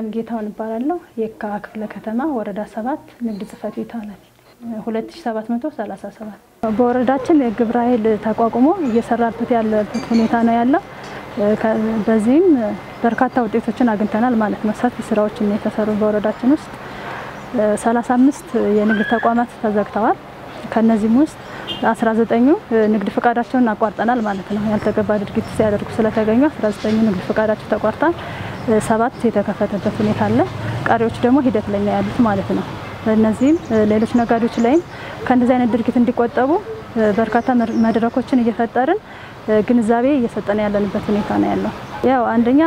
አለም ጌታውን እባላለሁ። የካ ክፍለ ከተማ ወረዳ ሰባት ንግድ ጽሕፈት ቤት ኃላፊ 2737 በወረዳችን የግብረ ኃይል ተቋቁሞ እየሰራበት ያለበት ሁኔታ ነው ያለው። በዚህም በርካታ ውጤቶችን አግኝተናል ማለት ነው። ሰፊ ስራዎችን የተሰሩ በወረዳችን ውስጥ 35 የንግድ ተቋማት ተዘግተዋል። ከነዚህም ውስጥ 19ኙ ንግድ ፈቃዳቸውን አቋርጠናል ማለት ነው። ያልተገባ ድርጊት ሲያደርጉ ስለተገኙ 19ኙ ንግድ ፈቃዳቸው ተቋርጧል። ሰባት የተከፈተበት ሁኔታ አለ። ቀሪዎች ደግሞ ሂደት ላይ ነው ያሉት ማለት ነው። እነዚህም ሌሎች ነጋዴዎች ላይም ከእንደዚህ አይነት ድርጊት እንዲቆጠቡ በርካታ መድረኮችን እየፈጠርን ግንዛቤ እየሰጠን ያለንበት ሁኔታ ነው ያለው። ያው አንደኛ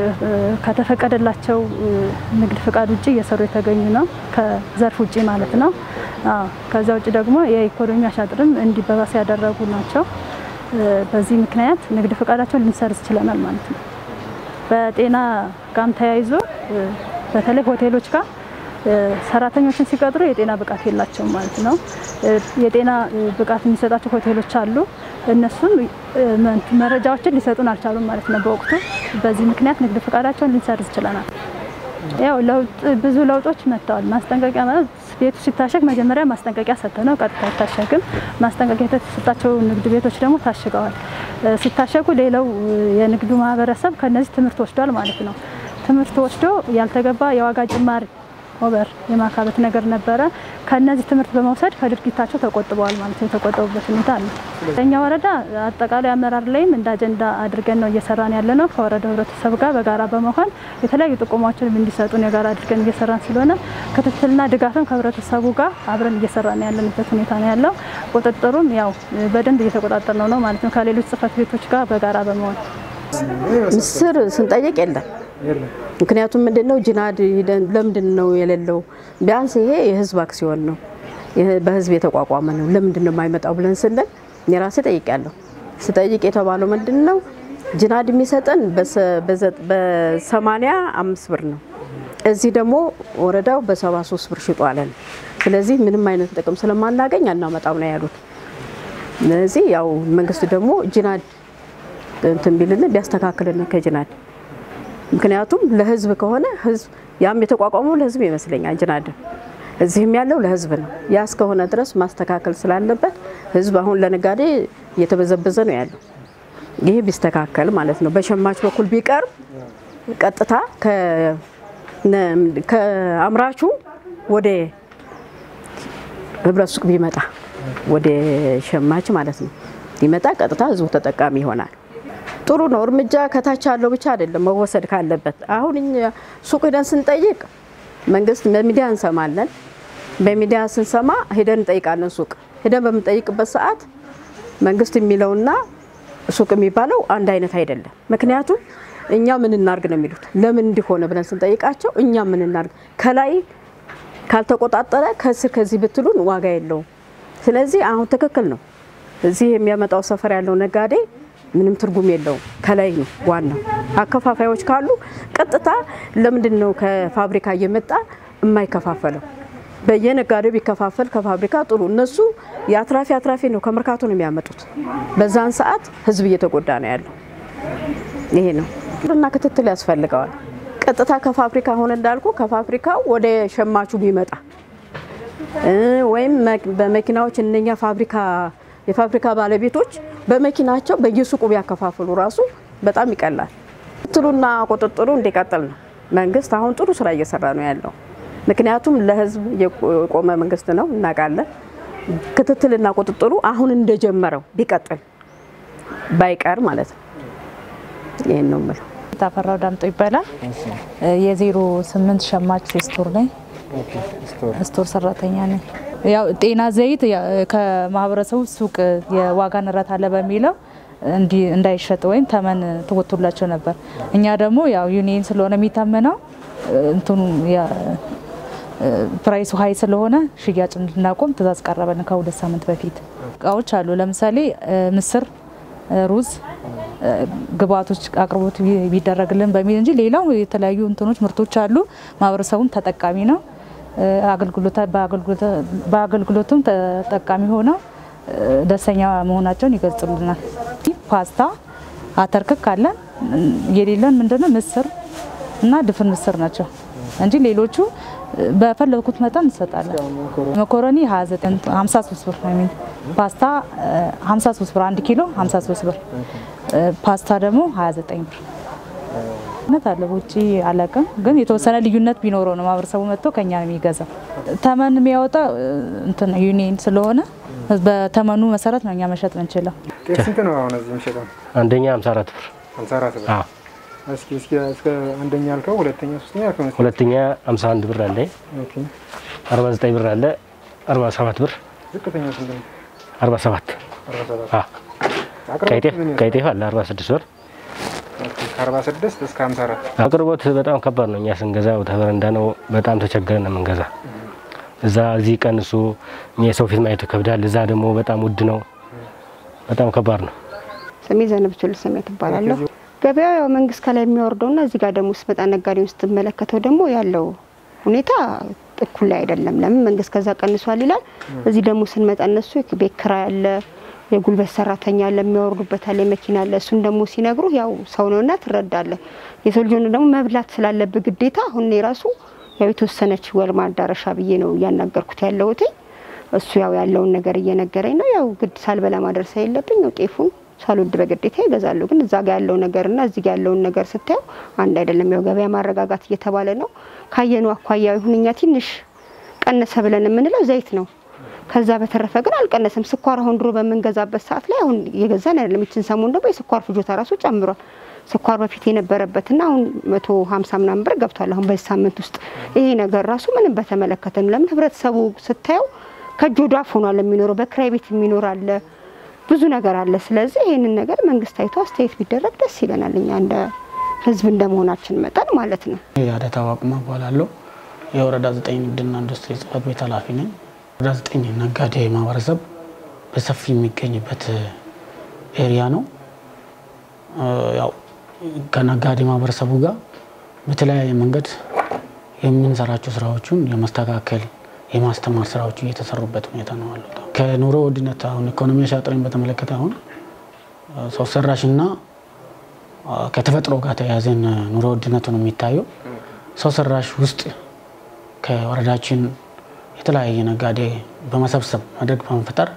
ከተፈቀደላቸው ንግድ ፍቃድ ውጭ እየሰሩ የተገኙ ነው፣ ከዘርፍ ውጭ ማለት ነው። ከዛ ውጭ ደግሞ የኢኮኖሚ አሻጥርም እንዲባባስ ያደረጉ ናቸው። በዚህ ምክንያት ንግድ ፍቃዳቸውን ልንሰርዝ ችለናል ማለት ነው። በጤና ጋም ተያይዞ በተለይ ሆቴሎች ጋር ሰራተኞችን ሲቀጥሩ የጤና ብቃት የላቸውም ማለት ነው። የጤና ብቃት የሚሰጣቸው ሆቴሎች አሉ። እነሱም መረጃዎችን ሊሰጡን አልቻሉም ማለት ነው በወቅቱ። በዚህ ምክንያት ንግድ ፈቃዳቸውን ልንሰርዝ ችለናል። ያው ለውጥ ብዙ ለውጦች መጥተዋል። ማስጠንቀቂያ ማለት ቤቱ ሲታሸግ መጀመሪያ ማስጠንቀቂያ ሰጥተ ነው ቀጥታ አይታሸግም። ማስጠንቀቂያ የተሰጣቸው ንግድ ቤቶች ደግሞ ታሽገዋል። ሲታሸጉ ሌላው የንግዱ ማህበረሰብ ከነዚህ ትምህርት ወስዷል ማለት ነው። ትምህርት ወስዶ ያልተገባ የዋጋ ጭማሪ ኦቨር የማካበት ነገር ነበረ። ከነዚህ ትምህርት በመውሰድ ከድርጊታቸው ተቆጥበዋል ማለት ነው። የተቆጠቡበት ሁኔታ አለ። ለእኛ ወረዳ አጠቃላይ አመራር ላይም እንደ አጀንዳ አድርገን ነው እየሰራን ያለ ነው። ከወረዳው ህብረተሰብ ጋር በጋራ በመሆን የተለያዩ ጥቆማዎችን እንዲሰጡን የጋራ አድርገን እየሰራን ስለሆነ ክትትልና ድጋፍም ከህብረተሰቡ ጋር አብረን እየሰራን ያለንበት ሁኔታ ነው ያለው። ቁጥጥሩም ያው በደንብ እየተቆጣጠር ነው ነው ማለት ነው። ከሌሎች ጽሕፈት ቤቶች ጋር በጋራ በመሆን ምስር ስንጠይቅ የለም ምክንያቱም ምንድነው ጅናድ ሂደን ለምንድን ነው የሌለው? ቢያንስ ይሄ የህዝብ አክሲዮን ነው፣ በህዝብ የተቋቋመ ነው። ለምንድን ነው የማይመጣው ብለን ስንል እኔ ራሴ ጠይቄያለሁ። ስጠይቅ የተባለው ምንድን ነው ጅናድ የሚሰጠን በሰማንያ አምስት ብር ነው። እዚህ ደግሞ ወረዳው በሰባ ሶስት ብር ሽጦ አለን። ስለዚህ ምንም አይነት ጥቅም ስለማናገኝ አናመጣም ነው ያሉት። ስለዚህ ያው መንግስት ደግሞ ጅናድ እንትን ቢልልን ቢያስተካክልን ከጅናድ ምክንያቱም ለህዝብ ከሆነ ህዝብ ያም የተቋቋመው ለህዝብ ይመስለኛል። ጅናድ እዚህም ያለው ለህዝብ ነው። ያ እስከሆነ ድረስ ማስተካከል ስላለበት ህዝብ አሁን ለነጋዴ እየተበዘበዘ ነው ያለው። ይህ ቢስተካከል ማለት ነው። በሸማች በኩል ቢቀርብ ቀጥታ ከአምራቹ ወደ ህብረት ሱቅ ቢመጣ ወደ ሸማች ማለት ነው ቢመጣ ቀጥታ ህዝቡ ተጠቃሚ ይሆናል። ጥሩ ነው። እርምጃ ከታች ያለው ብቻ አይደለም መወሰድ ካለበት። አሁን እኛ ሱቅ ሄደን ስንጠይቅ መንግስት በሚዲያ እንሰማለን። በሚዲያ ስንሰማ ሄደን እንጠይቃለን። ሱቅ ሄደን በምንጠይቅበት ሰዓት መንግስት የሚለውና ሱቅ የሚባለው አንድ አይነት አይደለም። ምክንያቱም እኛ ምን እናርግ ነው የሚሉት። ለምን እንዲሆነ ብለን ስንጠይቃቸው እኛ ምን እናርግ ከላይ ካልተቆጣጠረ ከስር ከዚህ ብትሉን ዋጋ የለውም። ስለዚህ አሁን ትክክል ነው። እዚህ የሚያመጣው ሰፈር ያለው ነጋዴ ምንም ትርጉም የለውም። ከላይ ነው ዋናው። አከፋፋዮች ካሉ ቀጥታ ለምንድን ነው ከፋብሪካ እየመጣ የማይከፋፈለው? በየነጋዴው ቢከፋፈል ከፋብሪካ ጥሩ። እነሱ የአትራፊ አትራፊ ነው ከመርካቶ ነው የሚያመጡት። በዛን ሰዓት ህዝብ እየተጎዳ ነው ያለው። ይሄ ነው እና ክትትል ያስፈልገዋል። ቀጥታ ከፋብሪካ አሁን እንዳልኩ ከፋብሪካው ወደ ሸማቹ ቢመጣ ወይም በመኪናዎች እነኛ ፋብሪካ የፋብሪካ ባለቤቶች በመኪናቸው በየሱቁ ቢያከፋፍሉ ራሱ በጣም ይቀላል። ክትትሉና ቁጥጥሩ እንዲቀጥል ነው። መንግስት አሁን ጥሩ ስራ እየሰራ ነው ያለው። ምክንያቱም ለህዝብ የቆመ መንግስት ነው እናውቃለን። ክትትልና ቁጥጥሩ አሁን እንደጀመረው ቢቀጥል ባይቀር ማለት ነው። ይህን ነው የምለው። ታፈራው ዳምጦ ይባላል። የዜሮ ስምንት ሸማች ስቶር ነኝ። ስቶር ሰራተኛ ነኝ። ያው ጤና ዘይት ከማህበረሰቡ ሱቅ የዋጋ ንረት አለ በሚለው እንዳይሸጥ ወይም ተመን ተወጥቶላቸው ነበር። እኛ ደግሞ ያው ዩኒየን ስለሆነ የሚታመነው እንትኑ ፕራይሱ ሀይ ስለሆነ ሽያጭ እንድናቆም ትእዛዝ ቀረበን ከሁለት ሳምንት በፊት። እቃዎች አሉ ለምሳሌ ምስር፣ ሩዝ ግብአቶች አቅርቦት ቢደረግልን በሚል እንጂ ሌላው የተለያዩ እንትኖች ምርቶች አሉ። ማህበረሰቡም ተጠቃሚ ነው። በአገልግሎቱም ተጠቃሚ ሆነው ደስተኛ መሆናቸውን ይገልጹልናል። ፓስታ፣ አተርክክ አለን። የሌለን ምንድነው ምስር እና ድፍን ምስር ናቸው። እንጂ ሌሎቹ በፈለግኩት መጠን እንሰጣለን። መኮረኒ 29 53 ብር ነው የሚል ፓስታ 53 ብር 1 ኪሎ 53 ብር ፓስታ ደግሞ 29 ብር ነት አለ። ውጭ አላውቅም፣ ግን የተወሰነ ልዩነት ቢኖረው ነው ማህበረሰቡ መጥቶ ከኛ ነው የሚገዛው። ተመን የሚያወጣ እንትን ዩኒየን ስለሆነ በተመኑ መሰረት ነው እኛ መሸጥ ምንችለው። ጤፍ ስንት ነው አሁን እዚህ የሚሸጠው? አንደኛ 54 ብር፣ ሃምሳ አራት ብር። አዎ። እስኪ እስኪ እስከ አንደኛ ያልከው ሁለተኛ ሶስተኛ ያልከው እስኪ። ሁለተኛ 51 ብር አለ፣ ኦኬ 49 ብር አለ፣ 47 ብር፣ ዝቅተኛ ስንት ነው? 47 አርባ ሰባት አዎ። አቅርቦት ቀይ ጤፍ ምን ቀይ ይመስላል? ጤፍ አለ 46 ብር። ኦኬ ከአርባ ስድስት እስከ ሃምሳ አራት አቅርቦት በጣም ከባድ ነው። እኛ ስንገዛ ተበረንዳ ነው፣ በጣም ተቸግረን ነው የምንገዛ። እዛ እዚህ ቀንሱ፣ እኛ የሰው ፊት ማየቱ ይከብዳል። እዛ ደግሞ በጣም ውድ ነው፣ በጣም ከባድ ነው። ስሜ ዘነብቹል ስሜ ትባላለሁ። ገበያው ያው መንግስት ከላይ የሚያወርደውና እዚህ ጋር ደግሞ ስትመጣ ነጋዴውን ስትመለከተው ደግሞ ያለው ሁኔታ እኩል ላይ አይደለም። ለምን መንግስት ከዛ ቀንሷል ይላል፣ እዚህ ደግሞ ስንመጣ እነሱ ቤት ኪራይ አለ፣ የጉልበት ሰራተኛ አለ፣ የሚያወርዱበት አለ፣ የመኪና አለ። እሱን ደግሞ ሲነግሩ ያው ሰው ነውና ትረዳለህ። የሰው ልጅ ሆነ ደግሞ መብላት ስላለብህ ግዴታ አሁን እኔ ራሱ ያው የተወሰነች ወር ማዳረሻ ብዬ ነው እያናገርኩት ያለሁት። እሱ ያው ያለውን ነገር እየነገረኝ ነው። ያው ግድ ሳልበላ ማድረስ የለብኝ ያው ጤፉን ሳልወድ በግዴታ ይገዛሉ። ግን እዛ ጋ ያለው ነገርና እዚህ ጋ ያለውን ነገር ስታየው አንድ አይደለም። ያው ገበያ ማረጋጋት እየተባለ ነው። ካየኑ አኳያ ይሁን እኛ ትንሽ ቀነሰ ብለን የምንለው ዘይት ነው። ከዛ በተረፈ ግን አልቀነሰም። ስኳር አሁን ድሮ በምንገዛበት ሰዓት ላይ አሁን እየገዛን አይደለም። ይችን ሰሞን ደግሞ የስኳር ፍጆታ ራሱ ጨምሯል። ስኳር በፊት የነበረበትና አሁን መቶ ሀምሳ ምናምን ብር ገብቷል። አሁን በዚህ ሳምንት ውስጥ ይሄ ነገር ራሱ ምንም በተመለከተ ነው። ለምን ህብረተሰቡ ስታየው ከእጅ ወደ አፍ ሆኗል የሚኖረው። በክራይ ቤት የሚኖር አለ፣ ብዙ ነገር አለ። ስለዚህ ይህንን ነገር መንግስት አይቶ አስተያየት ቢደረግ ደስ ይለናል። እኛ እንደ ህዝብ እንደ መሆናችን መጠን ማለት ነው። የአደታ ዋቅማ እባላለሁ። የወረዳ ዘጠኝ ንግድና ኢንዱስትሪ ጽህፈት ቤት ኃላፊ ነኝ። ወረዳ ዘጠኝ ነጋዴ ማህበረሰብ በሰፊ የሚገኝበት ኤሪያ ነው። ያው ከነጋዴ ማህበረሰቡ ጋር በተለያየ መንገድ የምንሰራቸው ስራዎችን የማስተካከል የማስተማር ስራዎች እየተሰሩበት ሁኔታ ነው አሉት። ከኑሮ ውድነት አሁን ኢኮኖሚ አሻጥረን በተመለከተ አሁን ሰው ሰራሽና ከተፈጥሮ ጋር ተያያዘን ኑሮ ውድነቱ ነው የሚታየው። ሰው ሰራሽ ውስጥ ከወረዳችን የተለያየ ነጋዴ በመሰብሰብ መድረክ በመፍጠር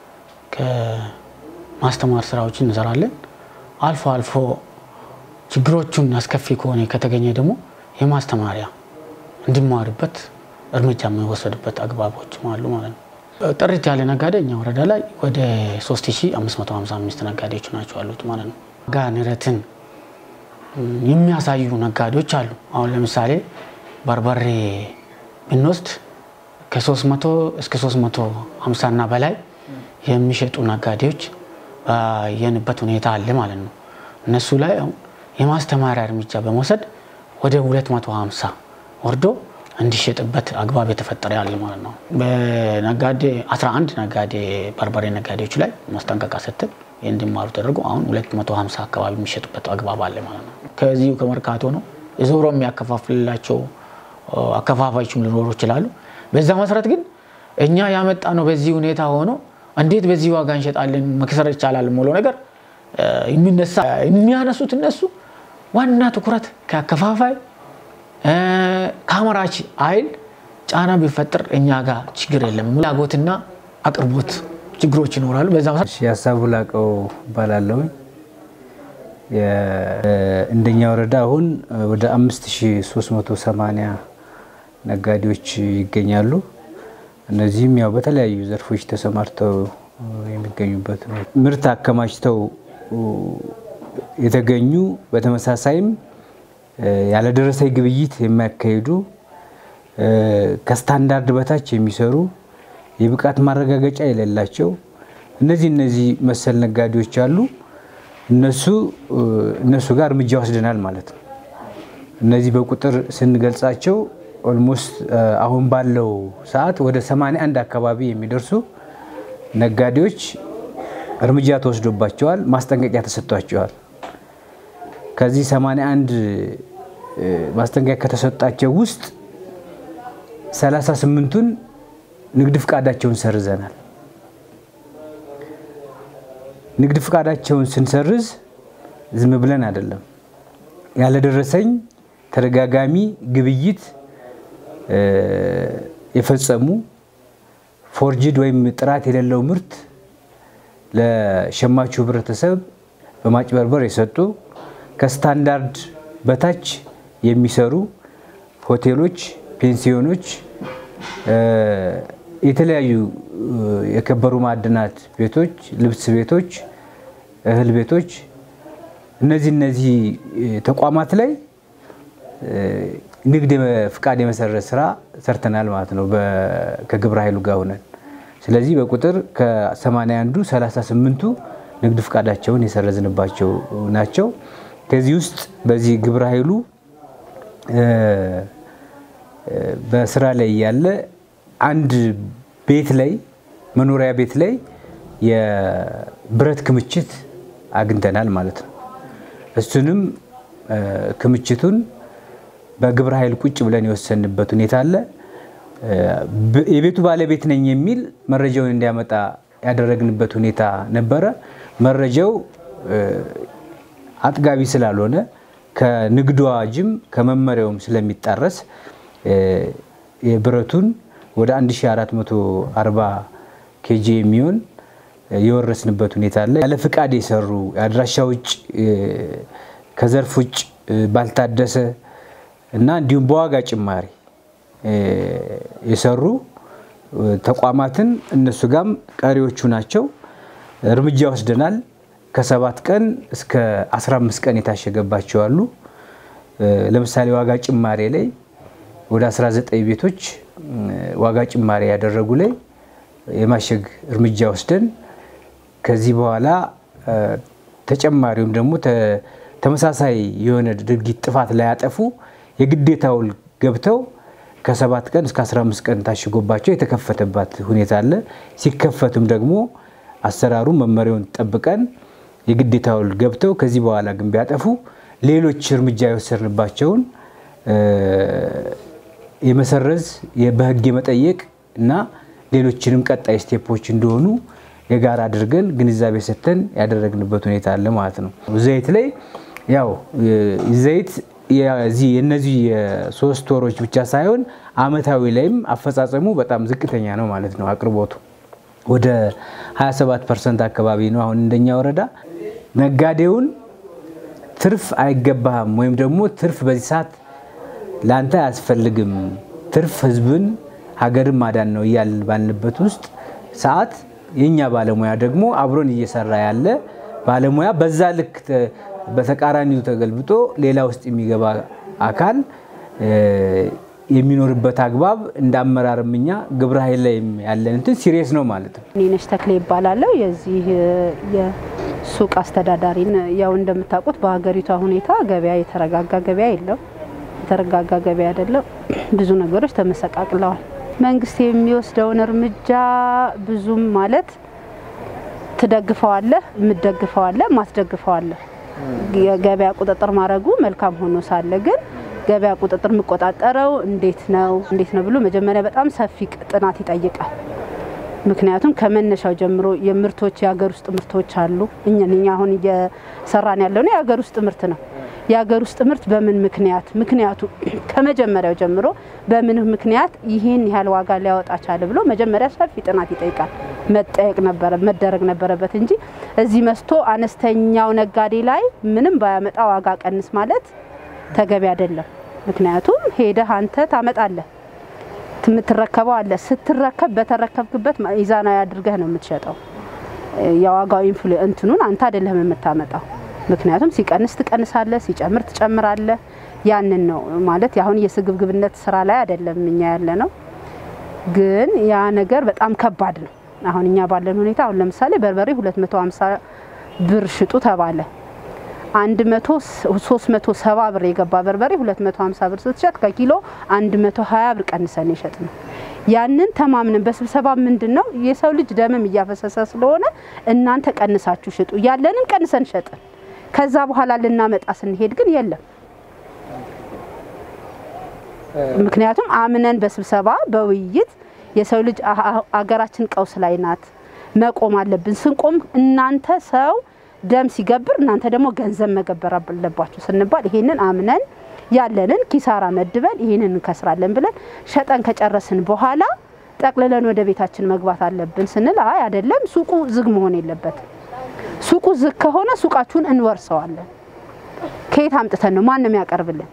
ከማስተማር ስራዎችን እንሰራለን። አልፎ አልፎ ችግሮቹን አስከፊ ከሆነ ከተገኘ ደግሞ የማስተማሪያ እንዲማርበት እርምጃ የሚወሰድበት አግባቦች አሉ ማለት ነው። ጥርት ያለ ነጋዴ እኛ ወረዳ ላይ ወደ 3555 ነጋዴዎች ናቸው አሉት ማለት ነው። ዋጋ ንረትን የሚያሳዩ ነጋዴዎች አሉ። አሁን ለምሳሌ በርበሬ ብንወስድ ከ300 እስከ 350 እና በላይ የሚሸጡ ነጋዴዎች ባየንበት ሁኔታ አለ ማለት ነው። እነሱ ላይ አሁን የማስተማሪያ እርምጃ በመውሰድ ወደ 250 ወርዶ እንዲሸጥበት አግባብ የተፈጠረ ያለ ማለት ነው። በነጋዴ 11 ነጋዴ በርበሬ ነጋዴዎች ላይ ማስጠንቀቂያ ሰጥተን እንዲማሩ ተደርጎ አሁን 250 አካባቢ የሚሸጡበት አግባብ አለ ማለት ነው። ከዚሁ ከመርካቶ ነው ዞሮ የሚያከፋፍልላቸው አከፋፋዮችም ሊኖሩ ይችላሉ። በዛ መሰረት ግን እኛ ያመጣ ነው በዚህ ሁኔታ ሆኖ እንዴት በዚህ ዋጋ እንሸጣለን መክሰር ይቻላል የምለው ነገር የሚነሳ የሚያነሱት እነሱ ዋና ትኩረት ከአከፋፋይ ከአምራች ኃይል ጫና ቢፈጥር እኛ ጋር ችግር የለም። ፍላጎትና አቅርቦት ችግሮች ይኖራሉ። በዛ መሰረት የሀሳቡ ላቀው እባላለሁ። እንደኛ ወረዳ አሁን ወደ 5380 ነጋዴዎች ይገኛሉ። እነዚህም ያው በተለያዩ ዘርፎች ተሰማርተው የሚገኙበት ነው። ምርት አከማችተው የተገኙ በተመሳሳይም ያለደረሰኝ ግብይት የሚያካሂዱ ከስታንዳርድ በታች የሚሰሩ የብቃት ማረጋገጫ የሌላቸው እነዚህ እነዚህ መሰል ነጋዴዎች አሉ። እነሱ እነሱ ጋር እርምጃ ወስደናል ማለት ነው። እነዚህ በቁጥር ስንገልጻቸው ኦልሞስት አሁን ባለው ሰዓት ወደ 81 አካባቢ የሚደርሱ ነጋዴዎች እርምጃ ተወስዶባቸዋል፣ ማስጠንቀቂያ ተሰጥቷቸዋል። ከዚህ 81 ማስጠንቀቂያ ከተሰጣቸው ውስጥ 38ቱን ንግድ ፍቃዳቸውን ሰርዘናል። ንግድ ፍቃዳቸውን ስንሰርዝ ዝም ብለን አይደለም። ያለደረሰኝ ተደጋጋሚ ግብይት የፈጸሙ ፎርጅድ ወይም ጥራት የሌለው ምርት ለሸማቹ ህብረተሰብ በማጭበርበር የሰጡ ከስታንዳርድ በታች የሚሰሩ ሆቴሎች፣ ፔንሲዮኖች፣ የተለያዩ የከበሩ ማዕድናት ቤቶች፣ ልብስ ቤቶች፣ እህል ቤቶች እነዚህ እነዚህ ተቋማት ላይ ንግድ ፍቃድ የመሰረት ስራ ሰርተናል ማለት ነው ከግብረ ኃይሉ ጋር ሆነን። ስለዚህ በቁጥር ከ80 አንዱ 38ቱ ንግድ ፍቃዳቸውን የሰረዝንባቸው ናቸው። ከዚህ ውስጥ በዚህ ግብረ ኃይሉ በስራ ላይ ያለ አንድ ቤት ላይ መኖሪያ ቤት ላይ የብረት ክምችት አግኝተናል ማለት ነው። እሱንም ክምችቱን በግብረ ኃይል ቁጭ ብለን የወሰንበት ሁኔታ አለ። የቤቱ ባለቤት ነኝ የሚል መረጃውን እንዲያመጣ ያደረግንበት ሁኔታ ነበረ። መረጃው አጥጋቢ ስላልሆነ ከንግዱ አዋጅም ከመመሪያውም ስለሚጣረስ የብረቱን ወደ 1440 ኬጂ የሚሆን የወረስንበት ሁኔታ አለ። ያለ ፍቃድ የሰሩ የአድራሻ ውጭ ከዘርፍ ውጭ ባልታደሰ እና እንዲሁም በዋጋ ጭማሪ የሰሩ ተቋማትን እነሱ ጋም ቀሪዎቹ ናቸው እርምጃ ወስደናል። ከሰባት ቀን እስከ 15 ቀን የታሸገባቸው አሉ። ለምሳሌ ዋጋ ጭማሪ ላይ ወደ 19 ቤቶች ዋጋ ጭማሪ ያደረጉ ላይ የማሸግ እርምጃ ወስደን ከዚህ በኋላ ተጨማሪውም ደግሞ ተመሳሳይ የሆነ ድርጊት ጥፋት ላይ ያጠፉ የግዴታ ውል ገብተው ከሰባት ቀን እስከ 15 ቀን ታሽጎባቸው የተከፈተባት ሁኔታ አለ። ሲከፈቱም ደግሞ አሰራሩ መመሪያውን ጠብቀን የግዴታ ውል ገብተው ከዚህ በኋላ ግን ቢያጠፉ ሌሎች እርምጃ የወሰድንባቸውን የመሰረዝ በህግ የመጠየቅ እና ሌሎችንም ቀጣይ ስቴፖች እንደሆኑ የጋራ አድርገን ግንዛቤ ሰጥተን ያደረግንበት ሁኔታ አለ ማለት ነው። ዘይት ላይ ያው ዘይት የነዚህ የሶስት ወሮች ብቻ ሳይሆን አመታዊ ላይም አፈጻጸሙ በጣም ዝቅተኛ ነው ማለት ነው። አቅርቦቱ ወደ 27 ፐርሰንት አካባቢ ነው። አሁን እንደኛ ወረዳ ነጋዴውን ትርፍ አይገባህም ወይም ደግሞ ትርፍ በዚህ ሰዓት ለአንተ አያስፈልግም፣ ትርፍ ህዝብን ሀገርን ማዳን ነው እያልን ባልንበት ውስጥ ሰዓት የእኛ ባለሙያ ደግሞ አብሮን እየሰራ ያለ ባለሙያ በዛ ልክ በተቃራኒው ተገልብጦ ሌላ ውስጥ የሚገባ አካል የሚኖርበት አግባብ እንደ አመራርም እኛ ግብረ ኃይል ላይ ያለን እንትን ሲሪየስ ነው ማለት ነው። እኔነሽ ተክሌ ይባላለሁ። የዚህ የሱቅ አስተዳዳሪን። ያው እንደምታውቁት በሀገሪቷ ሁኔታ ገበያ የተረጋጋ ገበያ የለም። የተረጋጋ ገበያ አይደለም። ብዙ ነገሮች ተመሰቃቅለዋል። መንግስት የሚወስደውን እርምጃ ብዙም ማለት ትደግፈዋለህ፣ የምትደግፈዋለህ፣ ማትደግፈዋለህ። የገበያ ቁጥጥር ማድረጉ መልካም ሆኖ ሳለ ግን ገበያ ቁጥጥር የምቆጣጠረው እንዴት ነው እንዴት ነው ብሎ መጀመሪያ በጣም ሰፊ ጥናት ይጠይቃል። ምክንያቱም ከመነሻው ጀምሮ የምርቶች የሀገር ውስጥ ምርቶች አሉ። እኛን እኛ አሁን እየሰራን ያለው ነው የሀገር ውስጥ ምርት ነው። የሀገር ውስጥ ምርት በምን ምክንያት ምክንያቱ ከመጀመሪያው ጀምሮ በምን ምክንያት ይህን ያህል ዋጋ ሊያወጣ ቻለ ብሎ መጀመሪያ ሰፊ ጥናት ይጠይቃል። መጠየቅ ነበረ መደረግ ነበረበት እንጂ እዚህ መስቶ አነስተኛው ነጋዴ ላይ ምንም ባያመጣ ዋጋ ቀንስ ማለት ተገቢ አይደለም። ምክንያቱም ሄደህ አንተ ታመጣለህ የምትረከበው አለ። ስትረከብ በተረከብክበት ሚዛናዊ አድርገህ ነው የምትሸጠው። የዋጋው ኢንፍሉ እንትኑን አንተ አይደለህም የምታመጣው። ምክንያቱም ሲቀንስ ትቀንሳለህ፣ ሲጨምር ትጨምራለህ። ያንን ነው ማለት አሁን የስግብግብነት ስራ ላይ አይደለም እኛ ያለ ነው። ግን ያ ነገር በጣም ከባድ ነው። አሁን እኛ ባለን ሁኔታ አሁን ለምሳሌ በርበሬ 250 ብር ሽጡ ተባለ። 100 ብር የገባ በርበሬ 250 ብር ስትሸጥ ከኪሎ 120 ብር ቀንሰን የሸጥ ነው። ያንን ተማምነን በስብሰባ ምንድን ነው የሰው ልጅ ደምም እያፈሰሰ ስለሆነ እናንተ ቀንሳችሁ ሽጡ፣ ያለንን ቀንሰን ሸጥን። ከዛ በኋላ ልናመጣ ስንሄድ ግን የለም። ምክንያቱም አምነን በስብሰባ በውይይት የሰው ልጅ አገራችን ቀውስ ላይ ናት፣ መቆም አለብን። ስንቆም እናንተ ሰው ደም ሲገብር እናንተ ደግሞ ገንዘብ መገበር አለባችሁ ስንባል ይሄንን አምነን ያለንን ኪሳራ መድበን ይህንን እንከስራለን ብለን ሸጠን ከጨረስን በኋላ ጠቅልለን ወደ ቤታችን መግባት አለብን ስንል አይ አይደለም፣ ሱቁ ዝግ መሆን የለበትም። ሱቁ ዝግ ከሆነ ሱቃችሁን እንወርሰዋለን። ከየት አምጥተን ነው? ማንም ያቀርብልን?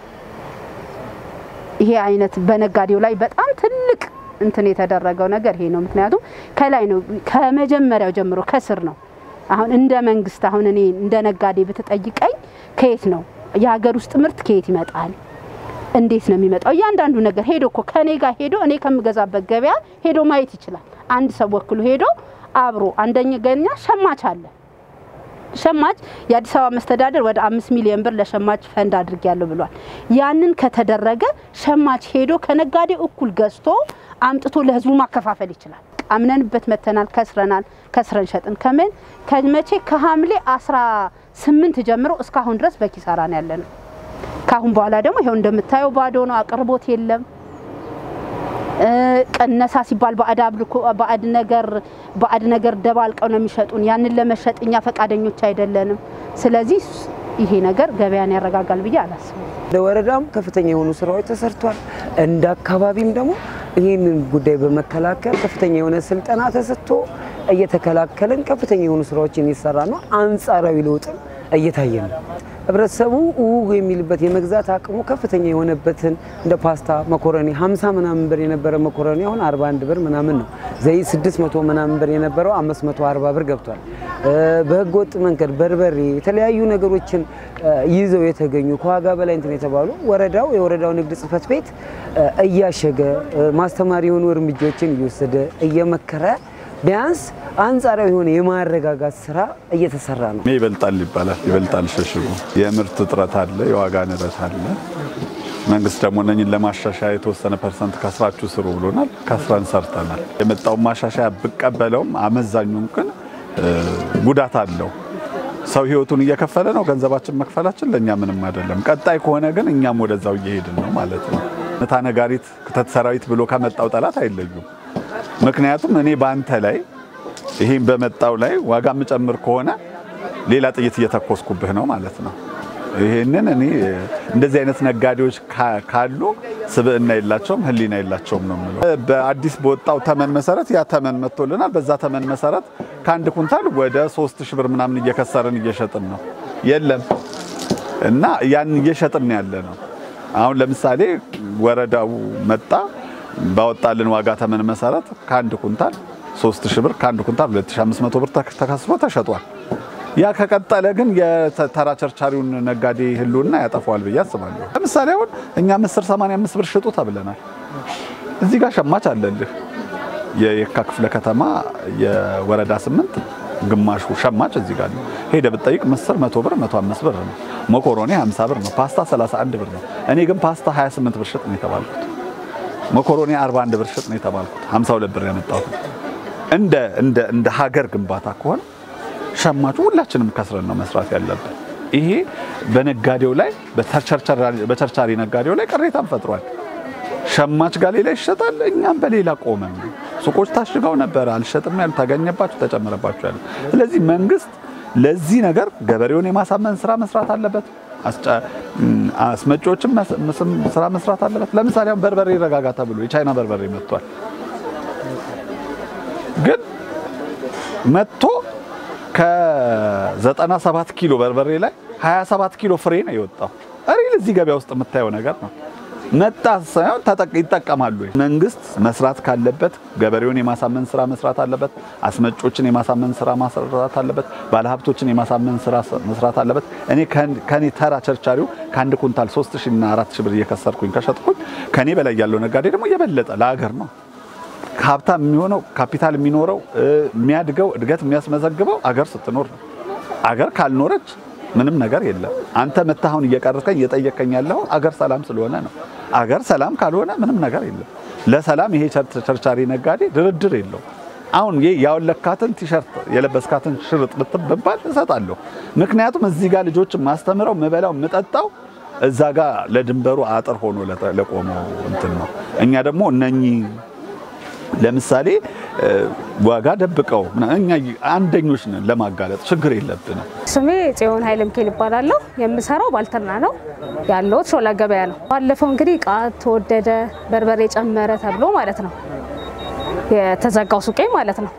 ይሄ አይነት በነጋዴው ላይ በጣም ትልቅ እንትን የተደረገው ነገር ይሄ ነው። ምክንያቱም ከላይ ነው ከመጀመሪያው ጀምሮ ከስር ነው። አሁን እንደ መንግስት አሁን እኔ እንደ ነጋዴ ብትጠይቀኝ ከየት ነው የሀገር ውስጥ ምርት ከየት ይመጣል? እንዴት ነው የሚመጣው? እያንዳንዱ ነገር ሄዶ እኮ ከኔ ጋር ሄዶ እኔ ከምገዛበት ገበያ ሄዶ ማየት ይችላል። አንድ ሰው ወክሎ ሄዶ አብሮ አንደኛ ገኛ ሸማች አለ ሸማች የአዲስ አበባ መስተዳደር ወደ አምስት ሚሊዮን ብር ለሸማች ፈንድ አድርጊያለሁ ብሏል። ያንን ከተደረገ ሸማች ሄዶ ከነጋዴ እኩል ገዝቶ አምጥቶ ለህዝቡ ማከፋፈል ይችላል። አምነንበት መተናል። ከስረናል። ከስረን ሸጥን። ከምን ከመቼ ከሐምሌ አስራ ስምንት ጀምሮ እስካሁን ድረስ በኪሳራ ነው ያለ ነው። ከአሁን በኋላ ደግሞ ይኸው እንደምታየው ባዶ ነው። አቅርቦት የለም። ቀነሳ ሲባል ባዕድ አብልኮ ባዕድ ነገር ባዕድ ነገር ደባልቀው ነው የሚሸጡን። ያንን ለመሸጥ እኛ ፈቃደኞች አይደለንም። ስለዚህ ይሄ ነገር ገበያን ያረጋጋል ብዬ አላስብም። እንደ ወረዳም ከፍተኛ የሆኑ ስራዎች ተሰርቷል። እንደ አካባቢም ደግሞ ይህንን ጉዳይ በመከላከል ከፍተኛ የሆነ ስልጠና ተሰጥቶ እየተከላከልን ከፍተኛ የሆኑ ስራዎችን እየሰራ ነው። አንጻራዊ ለውጥም እየታየ ነው። ህብረተሰቡ ው የሚልበት የመግዛት አቅሙ ከፍተኛ የሆነበትን እንደ ፓስታ፣ መኮረኒ 50 ምናምን ብር የነበረ መኮረኒ አሁን 41 ብር ምናምን ነው። ዘይት 600 ምናምን ብር የነበረው 540 ብር ገብቷል። በህገ ወጥ መንገድ በርበሬ፣ የተለያዩ ነገሮችን ይዘው የተገኙ ከዋጋ በላይ እንትን የተባሉ ወረዳው የወረዳው ንግድ ጽሕፈት ቤት እያሸገ ማስተማሪ የሆኑ እርምጃዎችን እየወሰደ እየመከረ ቢያንስ አንጻራዊ የሆነ የማረጋጋት ስራ እየተሰራ ነው። ይበልጣል ይባላል። ይበልጣል ሸሽጉ የምርት እጥረት አለ፣ የዋጋ ንረት አለ። መንግስት ደግሞ እነኝን ለማሻሻያ የተወሰነ ፐርሰንት ከስራችሁ ስሩ ብሎናል። ከስረን ሰርተናል። የመጣውን ማሻሻያ ብቀበለውም አመዛኙን ግን ጉዳት አለው። ሰው ህይወቱን እየከፈለ ነው። ገንዘባችን መክፈላችን ለእኛ ምንም አይደለም። ቀጣይ ከሆነ ግን እኛም ወደዛው እየሄድን ነው ማለት ነው። ምታ ነጋሪት ክተት ሰራዊት ብሎ ከመጣው ጠላት አይለዩም። ምክንያቱም እኔ በአንተ ላይ ይህም በመጣው ላይ ዋጋ የምጨምር ከሆነ ሌላ ጥይት እየተኮስኩብህ ነው ማለት ነው። ይህንን እኔ እንደዚህ አይነት ነጋዴዎች ካሉ ስብዕና የላቸውም፣ ህሊና የላቸውም ነው የምለው። በአዲስ በወጣው ተመን መሰረት ያ ተመን መጥቶልናል። በዛ ተመን መሰረት ከአንድ ኩንታል ወደ ሶስት ሺህ ብር ምናምን እየከሰርን እየሸጥን ነው። የለም እና ያን እየሸጥን ያለ ነው። አሁን ለምሳሌ ወረዳው መጣ ባወጣልን ዋጋ ተመን መሰረት ከአንድ ኩንታል 3000 ብር ከአንድ ኩንታል 2500 ብር ተከስሮ ተሸጧል። ያ ከቀጠለ ግን የተራ ቸርቻሪውን ነጋዴ ህልውና ያጠፋዋል ብዬ አስባለሁ። ለምሳሌ አሁን እኛ ምስር 85 ብር ሽጡ ተብለናል። እዚህ ጋር ሸማች አለልህ። የየካ ክፍለ ከተማ የወረዳ ስምንት ግማሹ ሸማች እዚህ ጋር ነው። ሄደ ብትጠይቅ ምስር 100 ብር 105 ብር ነው። መኮሮኒ 50 ብር ነው። ፓስታ 31 ብር ነው። እኔ ግን ፓስታ 28 ብር ሽጥ ነው የተባልኩት። መኮሮኒ 41 ብር ሽጥ ነው የተባልኩት። 52 ብር ያመጣሁት። እንደ እንደ እንደ ሀገር ግንባታ ከሆነ ሸማቹ ሁላችንም ከስረን ነው መስራት ያለብን። ይሄ በነጋዴው ላይ በቸርቻሪ ነጋዴው ላይ ቅሬታን ፈጥሯል። ሸማች ጋር ሌላ ይሸጣል፣ እኛም በሌላ ቆመን ነው። ሱቆች ታሽገው ነበረ፣ አልሸጥም ያሉ ተገኘባችሁ፣ ተጨመረባችሁ ያሉ። ስለዚህ መንግስት ለዚህ ነገር ገበሬውን የማሳመን ስራ መስራት አለበት። አስመጪዎችም ስራ መስራት አለበት። ለምሳሌ አሁን በርበሬ ይረጋጋ ተብሎ የቻይና በርበሬ መጥቷል። ግን መጥቶ ከ97 ኪሎ በርበሬ ላይ 27 ኪሎ ፍሬ ነው የወጣው። ሪል እዚህ ገበያ ውስጥ የምታየው ነገር ነው። መጣ ሳይሆን ይጠቀማሉ። መንግስት መስራት ካለበት ገበሬውን የማሳመን ስራ መስራት አለበት። አስመጮችን የማሳመን ስራ መስራት አለበት። ባለሀብቶችን የማሳመን ስራ መስራት አለበት። እኔ ከኔ ተራ ቸርቻሪው ከአንድ ኩንታል 3000 እና 4000 ብር እየከሰርኩኝ ከሸጥኩኝ ከኔ በላይ ያለው ነጋዴ ደግሞ እየበለጠ ለሀገር ነው ሀብታም የሚሆነው ካፒታል የሚኖረው የሚያድገው እድገት የሚያስመዘግበው አገር ስትኖር ነው። አገር ካልኖረች ምንም ነገር የለም። አንተ መተህ አሁን እየቀረርከኝ እየጠየቀኝ ያለው አገር ሰላም ስለሆነ ነው። አገር ሰላም ካልሆነ ምንም ነገር የለም። ለሰላም ይሄ ቸርቻሪ ነጋዴ ድርድር የለው። አሁን ይሄ ያወለካትን ቲሸርት የለበስካትን ሽርጥ ብትባል እሰጣለሁ። ምክንያቱም እዚህ ጋር ልጆችን ማስተምረው ምበላው ምጠጣው እዛ ጋር ለድንበሩ አጥር ሆኖ ለቆመው እንትን ነው። እኛ ደግሞ እነኚህ ለምሳሌ ዋጋ ደብቀው እኛ አንደኞች ነን ለማጋለጥ ችግር የለብንም። ስሜ ጽዮን ኃይለ ሚካኤል ይባላለሁ። የምሰራው ባልትና ነው ያለሁት ሾላ ገበያ ነው። ባለፈው እንግዲህ እቃ ተወደደ፣ በርበሬ ጨመረ ተብሎ ማለት ነው የተዘጋው ሱቄ ማለት ነው።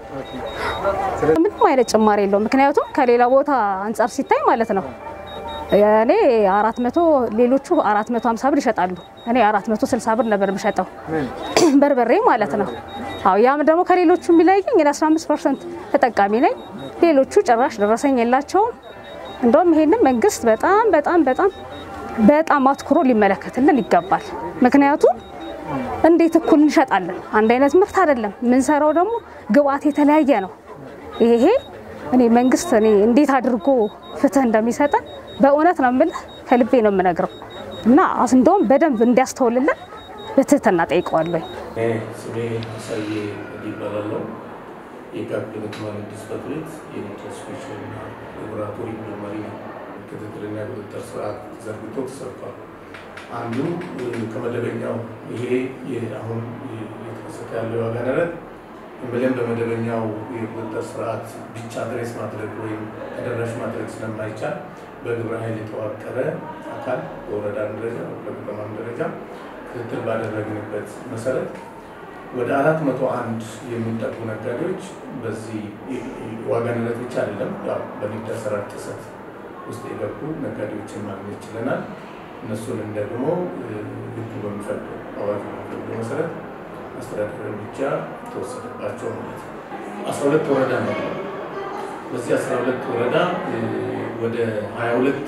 ምንም አይነት ጭማሪ የለውም። ምክንያቱም ከሌላ ቦታ አንጻር ሲታይ ማለት ነው እኔ አራት መቶ ሌሎቹ አራት መቶ ሀምሳ ብር ይሸጣሉ። እኔ አራት መቶ ስልሳ ብር ነበር የምሸጠው በርበሬ ማለት ነው። አዎ ያም ደግሞ ከሌሎቹ የሚለየኝ እኔ 15 ፐርሰንት ተጠቃሚ ነኝ። ሌሎቹ ጭራሽ ደረሰኝ የላቸውም። እንደውም ይሄንን መንግስት በጣም በጣም በጣም በጣም አትኩሮ ሊመለከትልን ይገባል። ምክንያቱም እንዴት እኩል እንሸጣለን? አንድ አይነት ምርት አይደለም የምንሰራው፣ ደግሞ ግብአት የተለያየ ነው። ይሄ እኔ መንግስት እኔ እንዴት አድርጎ ፍትህ እንደሚሰጠን በእውነት ነው የምልህ፣ ከልቤ ነው የምነግረው እና እንደውም በደንብ እንዲያስተውልልን በትህትና ጠይቀዋለሁ። ስሜ ሳዬ ይባላለው የካቢኔት ማኔጅመንት ጽሕፈት ቤት የኢንትራንስሚሽንና ላቦራቶሪ መርማሪ ነው። ክትትልና ቁጥጥር ስርዓት ተዘርግቶ ተሰርቷል። አንዱ ከመደበኛው ይሄ አሁን የተከሰተ ያለው የዋጋ ንረት ብለን በመደበኛው የቁጥጥር ስርዓት ብቻ ድሬስ ማድረግ ወይም ተደራሽ ማድረግ ስለማይቻል በግብረ ኃይል የተዋቀረ አካል በወረዳ ደረጃ በከተማም ደረጃ ክትትል ባደረግንበት መሰረት ወደ አራት መቶ አንድ የሚጠጉ ነጋዴዎች በዚህ ዋጋ ንረት ብቻ አይደለም ያው በንግድ አሰራር ጥሰት ውስጥ የገቡ ነጋዴዎችን ማግኘት ችለናል። እነሱንም ደግሞ ሕጉ በሚፈቅደው አዋጁ በሚፈቅደው መሰረት አስተዳደር እርምጃ ተወሰደባቸው ማለት ነው። አስራ ሁለት ወረዳ ነው። በዚህ አስራ ሁለት ወረዳ ወደ ሀያ ሁለት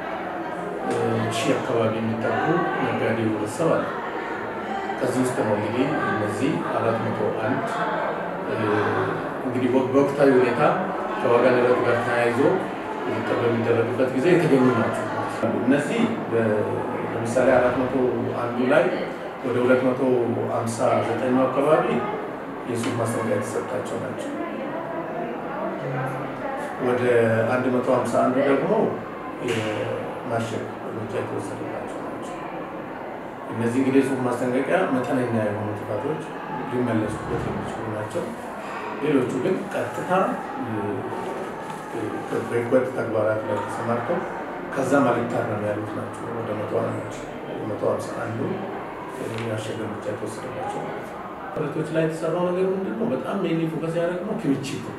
ሺህ አካባቢ የሚጠጉ ነጋዴ ህብረተሰብ አለ። ከዚህ ውስጥ ነው እንግዲህ እነዚህ አራት መቶ አንድ እንግዲህ በወቅታዊ ሁኔታ ከዋጋ ንረቱ ጋር ተያይዞ ቁጥጥር በሚደረግበት ጊዜ የተገኙ ናቸው። እነዚህ ለምሳሌ አራት መቶ አንዱ ላይ ወደ ሁለት መቶ ሀምሳ ዘጠኙ አካባቢ የሱቅ ማስጠንቀቂያ የተሰጣቸው ናቸው። ወደ አንድ መቶ ሀምሳ አንዱ ደግሞ የማሸግ እርምጃ የተወሰደባቸው ናቸው። እነዚህ እንግዲህ የሱቅ ማስጠንቀቂያ መጠነኛ የሆኑ ጥፋቶች ሊመለሱበት የሚችሉ ናቸው። ሌሎቹ ግን ቀጥታ በህገወጥ ተግባራት ላይ ተሰማርተው ከዛም አልታረም ያሉት ናቸው። ወደ መቶ አንድ መቶ ሀምሳ አንዱ ያሸገ እርምጃ የተወሰደባቸው ማለት ነው። ብረቶች ላይ የተሰራው ነገር ምንድን ነው? በጣም ሜኒ ፎከስ ያደረግነው ክምችት ነው።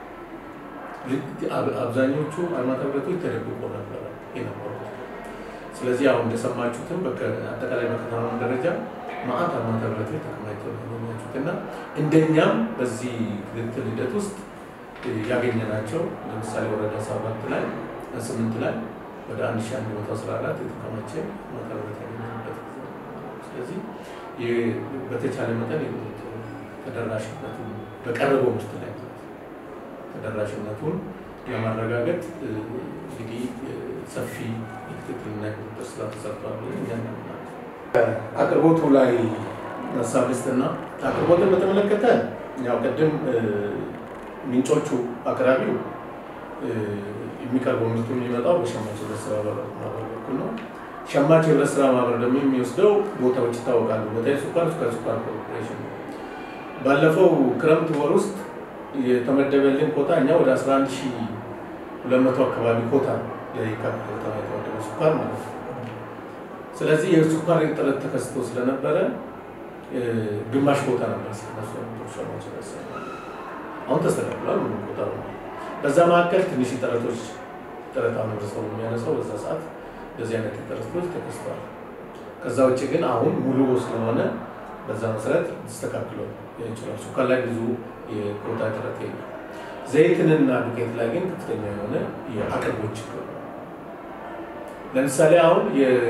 አብዛኞቹ አርማታ ብረቶች ተደብቆ ነበረ የነበሩት። ስለዚህ አሁን እንደሰማችሁትም አጠቃላይ በከተማም ደረጃ ማአት አርማታ ብረቶች ተከማችተው ያገኛችሁት እና እንደኛም በዚህ ክትትል ሂደት ውስጥ ያገኘናቸው ለምሳሌ ወረዳ ሰባት ላይ ስምንት ላይ ወደ አንድ ሺ አንድ መቶ አስራ አራት የተከማቸ አርማታ ብረት ያገኘንበት ጊዜ ነው። ስለዚህ በተቻለ መጠን የቁጥጥር ተደራሽነቱን በቀረበው ምርት ላይ ተደራሽነቱን ለማረጋገጥ እንግዲህ ሰፊ የክትትልና የቁጥጥር ስራ ተሰርቷል ብለን እኛ እናምናለን። አቅርቦቱ ላይ ሀሳብ ልስጥና አቅርቦትን በተመለከተ ያው ቅድም ምንጮቹ አቅራቢው የሚቀርበው ምርቱ የሚመጣው በሸማች ህብረት ስራ ማህበር በኩል ነው። ሸማች ህብረት ስራ ማህበር ደግሞ የሚወስደው ቦታዎች ይታወቃሉ። ቦታ የስኳር ስኳር ስኳር ኮርፖሬሽን ነው። ባለፈው ክረምት ወር ውስጥ የተመደበልን ኮታ እኛ ወደ 11200 አካባቢ ኮታ የካ ከተማ የተመደበ ስኳር ማለት ነው። ስለዚህ የስኳር እጥረት ተከስቶ ስለነበረ ግማሽ ቦታ ነበር ስለነሱ ሸማች ህብረት ስራ አሁን ተስተካክሏል። ምንም ቦታ ነው። በዛ መካከል ትንሽ ጥረቶች ጥረት አሁን ህብረተሰቡ የሚያነሳው በዛ ሰዓት እንደዚህ አይነት ጥረቶች ተከስተዋል። ከዛ ውጭ ግን አሁን ሙሉ ስለሆነ በዛ መሰረት ተስተካክሎ ይችላል። ሱካር ላይ ብዙ የኮታ እጥረት የለም። ዘይትንና ዱቄት ላይ ግን ከፍተኛ የሆነ የአቅርቦት ችግር ነው። ለምሳሌ አሁን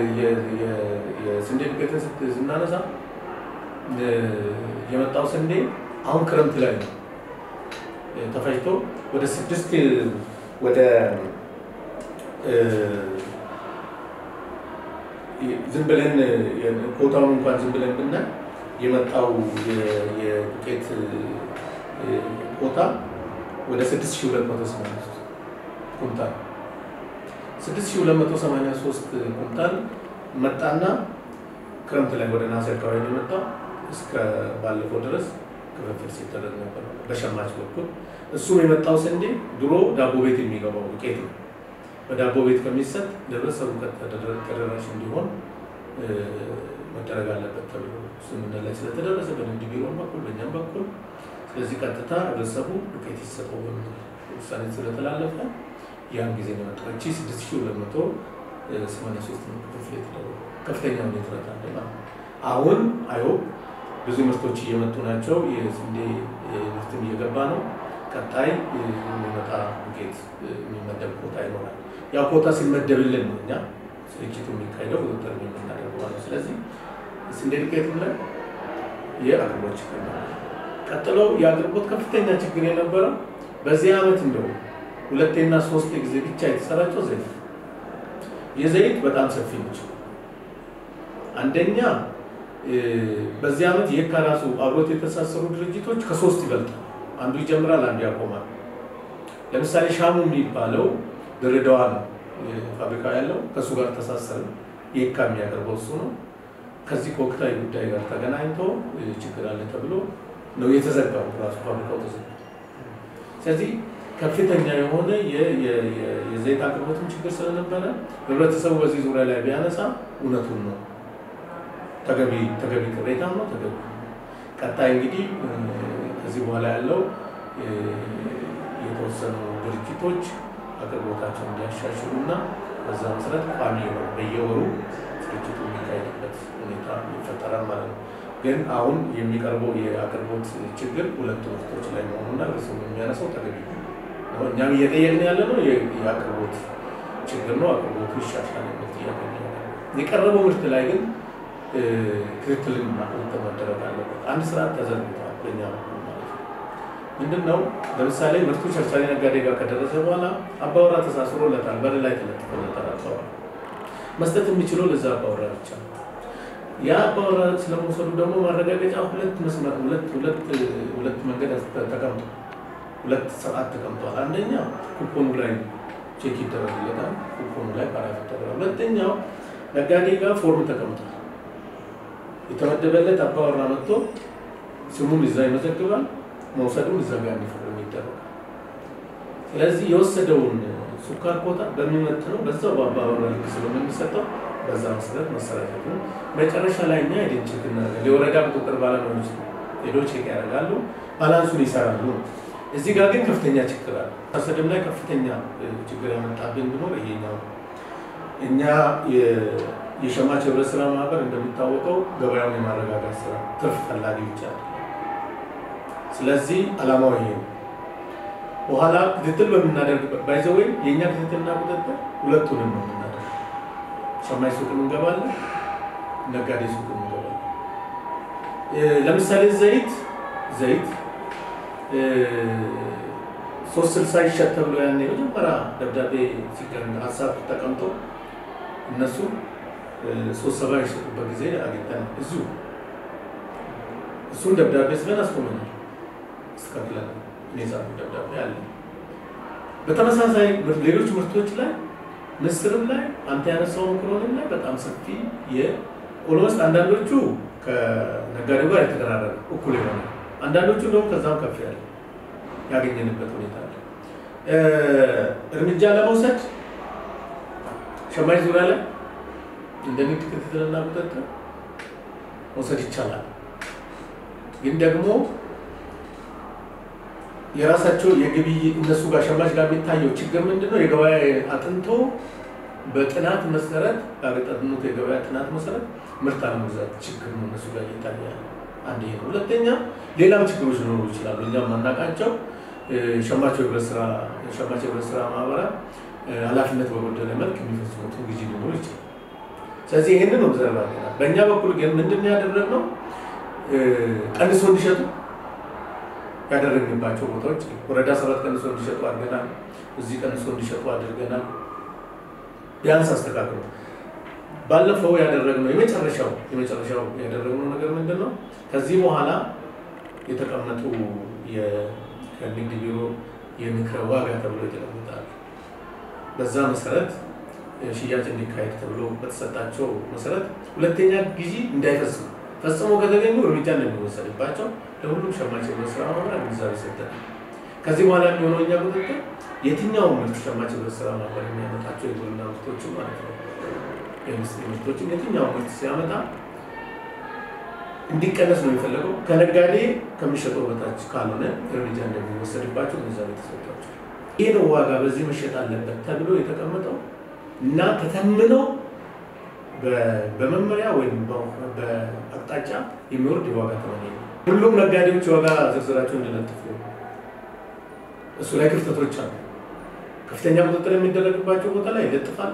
የስንዴ ዱቄትን ስናነሳ የመጣው ስንዴ አሁን ክረምት ላይ ነው ተፈጭቶ ወደ ስድስት ወደ ዝም ብለን ኮታውን እንኳን ዝም ብለን ብናይ የመጣው የዱቄት ኮታ ወደ 6283 ኩንታል 6283 ኩንታል መጣና ክረምት ላይ ወደ ናሴ አካባቢ የመጣው እስከ ባለፈው ድረስ ክፍፍል ሲደረግ ነበር በሸማች በኩል። እሱም የመጣው ስንዴ ድሮ ዳቦ ቤት የሚገባው ዱቄት ነው። በዳቦ ቤት ከሚሰጥ ለህብረተሰቡ ተደራሽ እንዲሆን መደረግ አለበት ተብሎ ስምምነት ላይ ስለተደረሰ በንግድ ቢሮም በኩል በእኛም በኩል ስለዚህ ቀጥታ ህብረተሰቡ ዱቄት ይሰጠው በሚል ውሳኔ ስለተላለፈ ያን ጊዜ ነው የመጣው። እቺ 6283 ነው ክፍል የተደረገው። ከፍተኛ ሁኔታ አለ ማለት ነው። አሁን አይሆፕ ብዙ ምርቶች እየመጡ ናቸው። የስንዴ ምርትም እየገባ ነው። ቀጣይ የሚመጣ ዱቄት የሚመደብ ኮታ ይኖራል። ያ ኮታ ሲመደብልን ነው እኛ ስርጭቱ የሚካሄደው ቁጥጥር የምናደርገው ማለት ነው። ስለዚህ ስንዴ ዱቄት ላይ የአቅርቦት ችግር ነው። ቀጥሎ የአቅርቦት ከፍተኛ ችግር የነበረው በዚህ ዓመት እንደው ሁለቴና ሶስት ጊዜ ብቻ የተሰራጨው ዘይት የዘይት በጣም ሰፊ ነች። አንደኛ በዚህ ዓመት የካ ራሱ አብሮት የተሳሰሩ ድርጅቶች ከሶስት ይበልጣል። አንዱ ይጀምራል፣ አንዱ ያቆማል። ለምሳሌ ሻሙ የሚባለው ድሬዳዋ ነው ፋብሪካ ያለው ከእሱ ጋር ተሳሰረ። የካ የሚያቀርበው እሱ ነው። ከዚህ ከወቅታዊ ጉዳይ ጋር ተገናኝቶ ችግር አለ ተብሎ ነው የተዘጋው። ራሱ ፋብሪካው ተዘጋ። ስለዚህ ከፍተኛ የሆነ የዘይት አቅርቦትም ችግር ስለነበረ ህብረተሰቡ በዚህ ዙሪያ ላይ ቢያነሳ እውነቱን ነው ተገቢ ተገቢ ቅሬታም ነው ተገቢ። ቀጣይ እንግዲህ ከዚህ በኋላ ያለው የተወሰኑ ድርጅቶች አቅርቦታቸውን እንዲያሻሽሉ እና በዛ መሰረት ቋሚ የሆነ በየወሩ ስርጭቱ የሚካሄድበት ሁኔታ ይፈጠራል ማለት ነው። ግን አሁን የሚቀርበው የአቅርቦት ችግር ሁለቱ ምርቶች ላይ መሆኑና እርሱ የሚያነሳው ተገቢ ነው። እኛም እየጠየቅን ያለ ነው የአቅርቦት ችግር ነው። አቅርቦቱ ይሻሻል የሚል ጥያቄ ነው። የቀረበው ምርት ላይ ግን ክትትልና ቁጥጥር መደረግ አለበት። አንድ ስርዓት ተዘርግቷል በእኛ በኩል ማለት ነው። ምንድን ነው ለምሳሌ ምርቱ ቸርቻሪ ነጋዴ ጋር ከደረሰ በኋላ አባወራ ተሳስሮለታል፣ በር ላይ ተለጥፎለታል። አባወራ መስጠት የሚችለው ለዛ አባወራ ብቻ ነው። ያ አባወራ ስለመውሰዱ ደግሞ ማረጋገጫ ሁለት መስመር ሁለት ሁለት ሁለት መንገድ ተቀምጧል። ሁለት ሰዓት ተቀምጧል። አንደኛ ኩፖኑ ላይ ቼክ ይደረግለታል። ኩፖኑ ላይ ፓራፍ ይደረጋል። ሁለተኛው ነጋዴ ጋር ፎርም ተቀምጧል። የተመደበለት አባወራ መጥቶ ስሙን እዛ ይመዘግባል። መውሰዱን እዛ ጋር እንዲፈርም ይደረጋል። ስለዚህ የወሰደውን ሱካር ኮታ በሚመጥነው በዛው በአባወራ ልክ ስለሆነ የሚሰጠው በዛ መሰረት መሰራጨቱ መጨረሻ ላይ እኛ ሄደን ቼክ እናደርጋለን። የወረዳ ቁጥጥር ባለሙያዎች ሄዶ ቼክ ያደርጋሉ፣ ባላንሱን ይሰራሉ። እዚህ ጋር ግን ከፍተኛ ችግር አለ። አሰድም ላይ ከፍተኛ ችግር ያመጣብን ቢኖር ይሄኛው እኛ የሸማች ህብረት ስራ ማህበር እንደሚታወቀው ገበያውን የማረጋጋት ስራ ትርፍ ፈላጊ ብቻ ነው። ስለዚህ አላማው ይሄ ነው። በኋላ ክትትል በምናደርግበት ባይዘወይ የእኛ ክትትልና ቁጥጥር ሁለቱንም ነው የምናደርግ። ሸማች ሱቅም እንገባለን፣ ነጋዴ ሱቅም እንገባለን። ለምሳሌ ዘይት ዘይት ሶስት ስልሳ ይሸጥ ተብሎ ያን የመጀመሪያ ደብዳቤ ሲቀር ሀሳብ ተቀምጦ እነሱ ሶስት ሰባ የሸጡበት ጊዜ አግኝተን እዚሁ እሱን ደብዳቤ ስበን አስቆመናል። እስከፍለን እኔ ጻፉ ደብዳቤ አለ። በተመሳሳይ ሌሎች ምርቶች ላይ ምስርም ላይ አንተ ያነሳው መክሮንም ላይ በጣም ሰፊ የኦልሞስት አንዳንዶቹ ከነጋዴው ጋር የተቀራረበ እኩል የሆነ አንዳንዶቹ ደግሞ ከዛም ከፍ ያለ ያገኘንበት ሁኔታ አለ። እርምጃ ለመውሰድ ሸማች ዙሪያ ላይ እንደ ንግድ ክትትልና ቁጥጥር መውሰድ ይቻላል። ግን ደግሞ የራሳቸው የግብይት እነሱ ጋር ሸማች ጋር የሚታየው ችግር ምንድን ነው? የገበያ አጥንቶ በጥናት መሰረት ባገጠኑት የገበያ ጥናት መሰረት ምርት አለመግዛት ችግር ነው እነሱ ጋር እየታየ አንድ ይሄ ነው። ሁለተኛ ሌላም ችግሮች ሊኖሩ ይችላሉ። እኛም ማናውቃቸው ሸማች ህብረት ስራ ሸማች ህብረት ስራ ማህበራት ኃላፊነት በጎደለ መልክ የሚፈጽሙትን ግዢ ሊኖር ይችላል። ስለዚህ ይህንን ኦብዘርቭ አድርገናል። በእኛ በኩል ግን ምንድን ነው ያደረግነው? ቀንሶ እንዲሸጡ ያደረግንባቸው ቦታዎች ወረዳ ሰባት ቀንሶ እንዲሸጡ አድርገናል። እዚህ ቀንሶ እንዲሸጡ አድርገናል። ቢያንስ አስተካክሎ ባለፈው ያደረግነው የመጨረሻው የመጨረሻው ያደረግነው ነገር ምንድን ነው? ከዚህ በኋላ የተቀመጡ ከንግድ ቢሮ የምክረ ዋጋ ተብሎ የተቀመጣል። በዛ መሰረት ሽያጭ እንዲካሄድ ተብሎ በተሰጣቸው መሰረት ሁለተኛ ጊዜ እንዳይፈጽሙ ፈጽሞ ከተገኙ እርምጃ እንደሚወሰድባቸው ለሁሉም ሸማች ህብረት ስራ ማህበር ግንዛቤ ሰጠን። ከዚህ በኋላ የሚሆነው እኛ ቁጥጥር የትኛውም ምርት ሸማች ህብረት ስራ ማህበር የሚያመጣቸው የግብርና ምርቶችን ማለት ነው የኢንዱስትሪ ምርቶችን የትኛውም ምርት ሲያመጣ እንዲቀነስ ነው የሚፈለገው። ከነጋዴ ከሚሸጠው በታች ካልሆነ እርምጃ እንደሚወሰድባቸው ግንዛቤ ተሰጥቷቸው ይህ ነው ዋጋ በዚህ መሸጥ አለበት ተብሎ የተቀመጠው እና ተተምነው በመመሪያ ወይም በአቅጣጫ የሚወርድ የዋጋ ተመን ነው። ሁሉም ነጋዴዎች የዋጋ ዝርዝራቸው እንዲለጥፉ እሱ ላይ ክፍተቶች አሉ። ከፍተኛ ቁጥጥር የሚደረግባቸው ቦታ ላይ ይለጥፋሉ።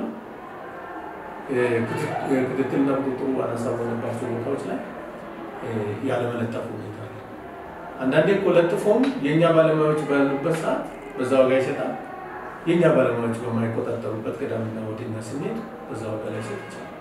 ክትትልና ቁጥጥሩ አናሳ በሆነባቸው ቦታዎች ላይ ያለመለጠፉ ሁኔታ አለ። አንዳንዴ እኮ ለጥፎም የእኛ ባለሙያዎች ባሉበት ሰዓት በዛ ዋጋ ይሸጣል። የእኛ ባለሙያዎች በማይቆጣጠሩበት ቅዳሜና እሑድና ስንሄድ በዛ ዋጋ ላይ ይሸጥ ይችላል።